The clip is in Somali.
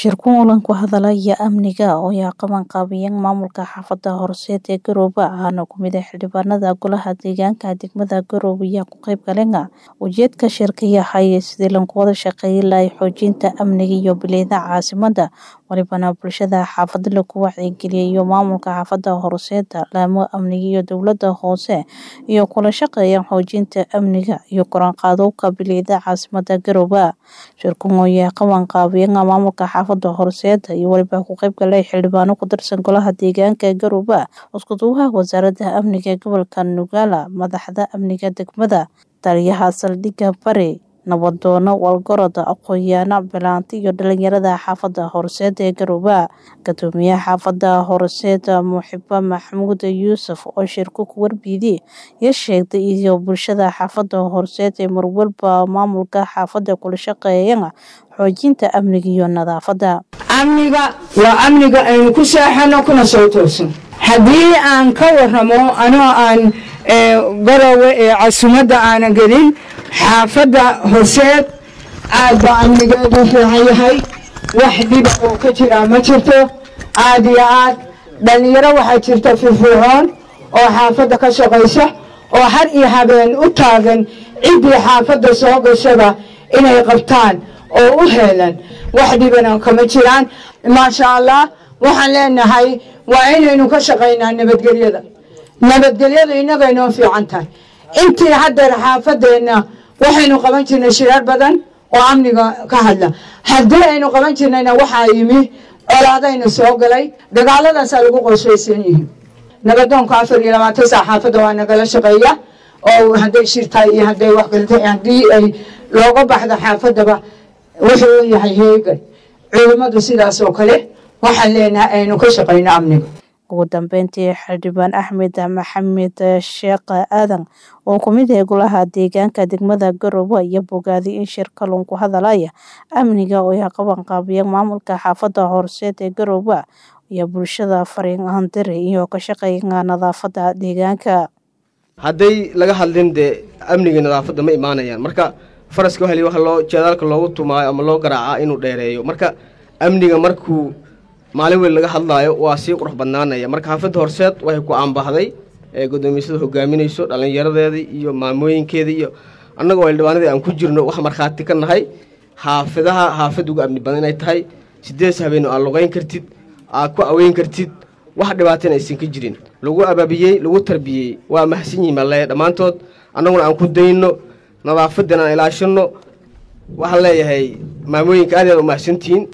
Shirkuun olan ku hadalaya amniga oo ay qabanqaabiyeen maamulka xaafada horseed ee Garowe ahna ku mid ah xildhibaanada golaha deegaanka degmada Garowe ayaa ku qayb galeen ujeedka shirka yahay sidii lagu wada shaqeyn lahaa xoojinta amniga iyo bilicda caasimada walibana bulshada xaafada lagu wacyigeliyo maamulka xaafada horseed laamo amniga iyo dowlada hoose iyo kula shaqeeya xoojinta amniga iyo kor u qaadowga bilicda caasimada Garowe shirkuun oo ay qabanqaabiyeen maamulka xaafada horseed iyo waliba ku qayb galay xildhibaano ku tirsan golaha deegaanka Garowe isku duwaha wasaaradda amniga gobolka Nogala madaxda amniga degmada taliyaha saldhigga bari nabadoono walgorod aqoon-yahano bilaanti iyo dhalinyarada xaafada horseed ee Garowe gudoomiyaha xaafada horseed Muxiba Maxamuud Yuusuf oo shirku ku warbiyay iyo sheegtay iyo bulshada xaafada horseed ee marwalba maamulka xaafada kula shaqeeyaan xoojinta amniga iyo nadaafada amniga waa amniga aynu ku seexano kuna soo toosan haddii aan ka waramo anoo aan garowe ee casumadda aanan gelin xaafadda horseed aad baa amnigeedu fiican yahay wax dhiba oo ka jiraa ma jirto aad iyo aad dhallinyaro waxaa jirta firfircoon oo xaafadda ka shaqaysa oo har iyo habeen u taagan ciddii xaafadda soo gashada inay qabtaan oo u heelan wax dhibana kama jiraan maasha allah waxaan leenahay waa inaynu ka shaqaynaa nabadgelyada nabadgelyadu inagay noo fiican tahay intii haddeer xaafadeenna waxaynu qaban jirnay shirar badan oo amniga ka hadla haddii aynu qaban jirnayna waxaa yimi colaadayna soo galay dagaaladaasaa lagu qorshaysan yihiin nabadoonka afar iyo labaatan saa xaafadda waa nagala shaqeeya oo hadday shir tahay iyo hadday wax galtay haddii ay looga baxdo xaafadaba wuxuu yahay heegan culimmadu sidaas oo kale waxaan leenahay aynu ka shaqayno amniga ugu dambeyntii xildhibaan axmed maxamed sheekh aadan oo ku mid ah golaha deegaanka degmada garowe iyo bogaaday in shirka lagu hadalaya amniga oo ay qabanqaabiyeen maamulka xaafada horseed ee garowe iyo bulshada fariin ahandire iyo ka shaqeeya nadaafada deegaanka hadday laga hadlin dee amniga nadaafadda ma imaanayaan marka faraska waxa waxa loo jeedaalka loogu tumaayo ama loo garaacaa inuu dheereeyo marka amniga markuu maalin weyn laga hadlaayo waa sii qurux badnaanaya marka xaafadda horseed waxay ku aanbahday ee guddoomiysada hogaaminayso dhallinyaradeedii iyo maamooyinkeedii iyo annagoo xildhibaanadii aan ku jirno wax markhaati ka nahay xaafidaha xaafad ugu amni badan inay tahay sidees habeen aad luqayn kartid aad ku aweyn kartid wax dhibaatana aysan ka jirin lagu abaabiyey lagu tarbiyey waa mahadsan yihin baan leeyahay dhammaantood annaguna aan ku dayno nadaafadan aan ilaashano waxaan leeyahay maamooyinka aad aad u mahadsantihiin